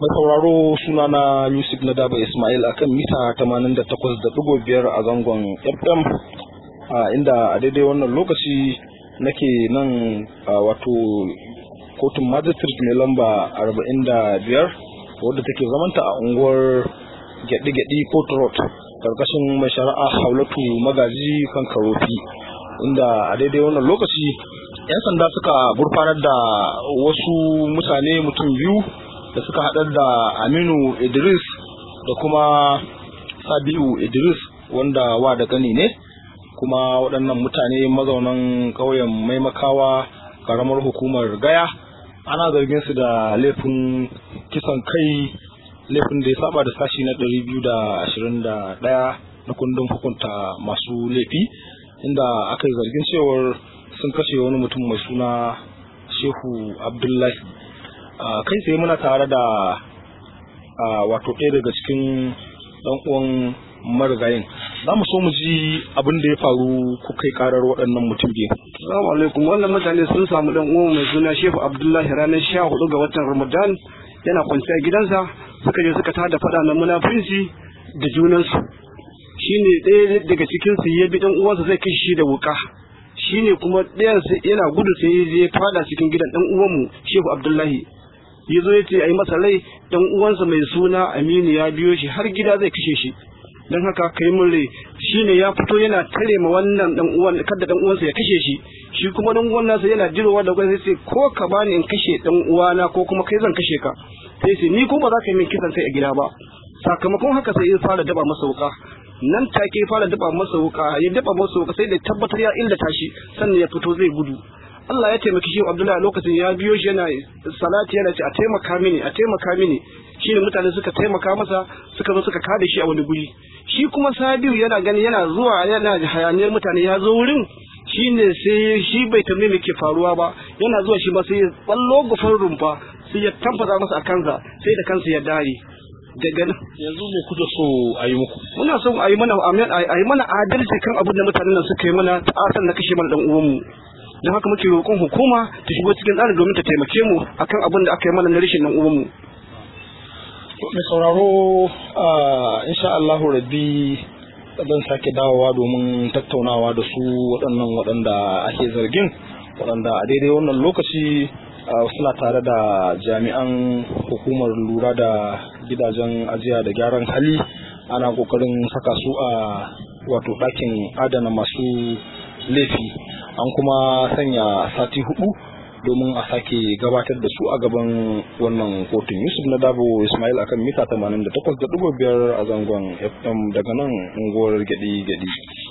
Mai sauraro sunana Yusuf Nadaba Ismail akan mita 88.5 a zangon FM inda a daidai wannan lokaci nake nan wato kotun magistrate mai lamba 45 wadda take zamanta a unguwar gyaɗi-gyaɗi court road karkashin mai shari'a haulatu magaji kan karofi inda a daidai wannan lokaci 'yan sanda suka gurfanar da wasu mutane mutum biyu da suka haɗar da aminu idris da kuma sabiu idris wanda wa da gani ne kuma waɗannan mutane mazaunan ƙauyen maimakawa ƙaramar hukumar gaya ana zargin su da laifin kisan kai laifin da ya saba da sashi na 221 na kundin hukunta masu laifi inda aka yi zargin cewar sun kashe wani mutum mai suna shehu abdullahi kai tsaye muna tare da wato ɗaya daga cikin ɗan uwan marigayin za mu so mu ji abin da ya faru ku kai karar waɗannan mutum biyu. Assalamu alaikum wannan mutane sun samu ɗan uwan mai suna Shehu Abdullahi ranar sha hudu ga watan Ramadan yana kwanciya gidansa suka je suka tada faɗa na munafunci da junansu shine ɗaya daga cikinsu ya bi ɗan uwansa zai kai shi da wuka shine kuma ɗayan yana gudu sai ya je fada cikin gidan ɗan uwanmu Shehu Abdullahi ya zo ya ce a yi masa rai ɗan uwansa mai suna Aminu ya biyo shi har gida zai kashe shi don haka kai mun rai shine ya fito yana tare ma wannan ɗan uwan kada ɗan uwansa ya kashe shi shi kuma ɗan uwan nasa yana jirowa da gwai sai ko ka bani in kashe ɗan uwana ko kuma kai zan kashe ka sai sai ni ko ba za ka yi min kisan kai a gida ba sakamakon haka sai ya fara daba masa wuka nan take fara daba masa wuka ya daba masa wuka sai da tabbatar ya illata shi sannan ya fito zai gudu Allah ya taimaki shi Abdullahi lokacin ya biyo shi yana salati yana ce a taimaka mini a taimaka mini shine mutane suka taimaka masa suka zo suka kada shi a wani guri shi kuma Sabiu yana gani yana zuwa yana hayaniyar mutane ya zo wurin shine sai shi bai tambaye me ke faruwa ba yana zuwa shi ba sai ya ballo gufar rumfa sai ya tamfasa masa a kansa sai da kansa ya dare daga nan yanzu me kuke so a yi muku muna so a yi mana a yi mana adalci kan abin da mutanen nan suka yi mana ta'asan na kashe mana dan uwanmu don haka muke roƙon hukuma ta shigo cikin tsarin domin ta taimake mu akan abin da aka yi mana na rashin nan uwanmu mai sauraro insha Allahu rabbi zan sake dawowa domin tattaunawa da su waɗannan waɗanda ake zargin waɗanda a daidai wannan lokaci suna tare da jami'an hukumar lura da gidajen ajiya da gyaran hali ana kokarin saka su a wato ɗakin adana masu laifi an kuma sanya sati hudu domin a sake gabatar da su a gaban wannan kotun yusuf na dabo ismail akan mita 88.5 a zangon fm daga nan unguwar gadi gadi